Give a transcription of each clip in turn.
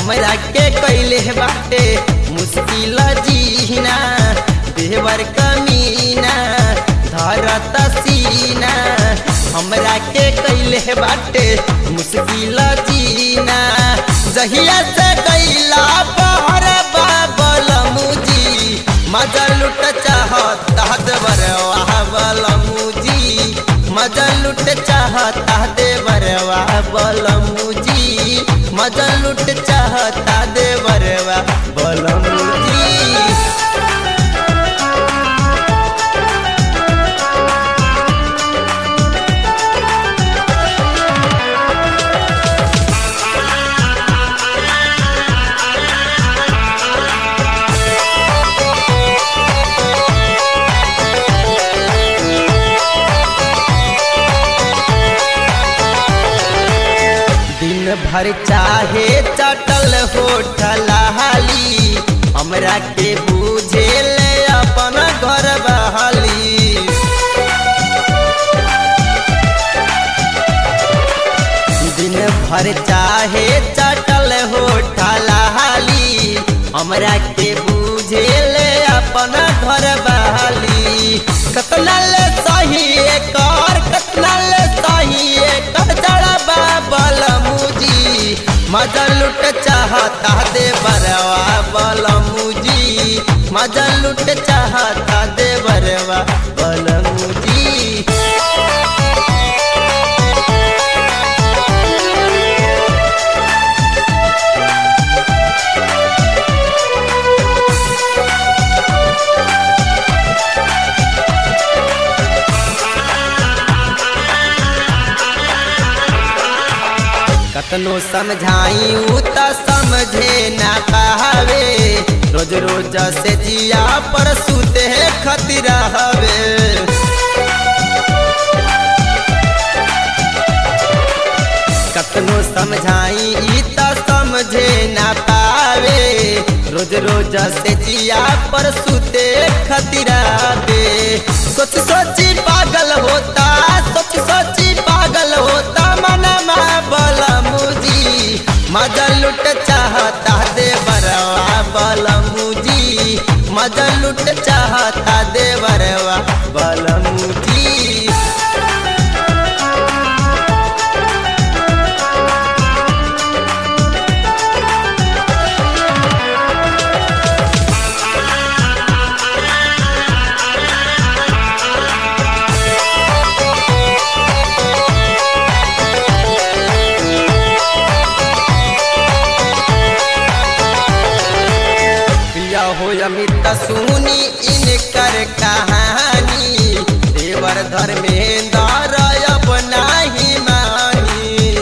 हमरा के कैले बाटे मुश्किल जीना देवर कमीना धरत सीना हमरा के कैले बाटे मुश्किल जीना जहिया से कैला पर बाबल मुजी मजा लुट चाहता देवरवा बल मुजी मजा लुट चाहता देवरवा बल मुजी मजा लुट चाहता देवरवा बल मुजी दिन भर चाहे चटल होठल हाली हमरा के बुझे ले अपन घर बहाली दिन भर चाहे चटल होठल हाली हमरा के बुझे ले अपन घर बहाली कतना ले सही कर कतना ले सही कर जड़ा बाबल मुजी मजा लुट चाहता दे बरवा बल मुजी मजा लुट चाहता दे बरवा बल मुजी कतनो समझाई उ त समझे ना पावे रोज रोज से जिया पर सुते खतिर हवे कतनो समझाई इ त समझे ना पावे रोज रोज से जिया पर सुते खतिर हवे सोच सोची पागल होता सोच सोची पागल होता मनमा बल मुजी मजा लुट चाहता दे बरवा बल मुजी मजा लुट चाहता दे बरवा बल मुजी प्रिया हो अमित सुनी इनकर कहानी देवर धर्मेंद्र अब नाही मानी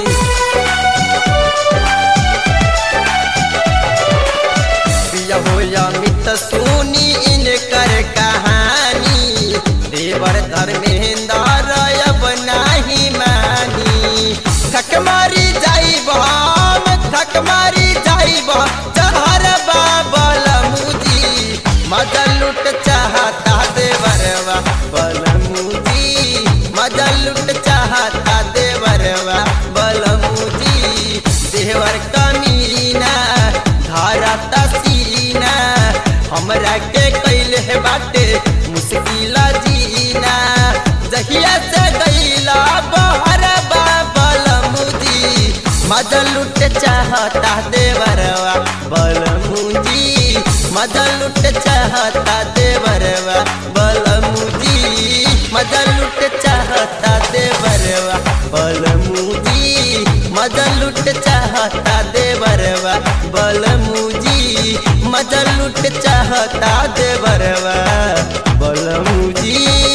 प्रिया हो अमित सुनी इनकर कहानी देवर धर्मेंद्र अब नाही मानी थक मारी जाइब हम थक मारी जाइब चहर बाबल मुजी मजा लुट चाहता देवरवा बल मुजी मजा लुट चाहता देवरवा बल मुजी देवर कमीना धरत सीना हमरा के कैले बाटे मुश्किल जीना जहिया से गईला बहर बाबल मुजी मजा लुट चाहता देवरवा बल मुजी मजा लुट चाहता देवरवा बल मुजी मजा लुट चाहता देवरवा बल मुजी मजा लुट चाहता देवरवा बल मुजी मजा लुट चाहता देवरवा बल मुजी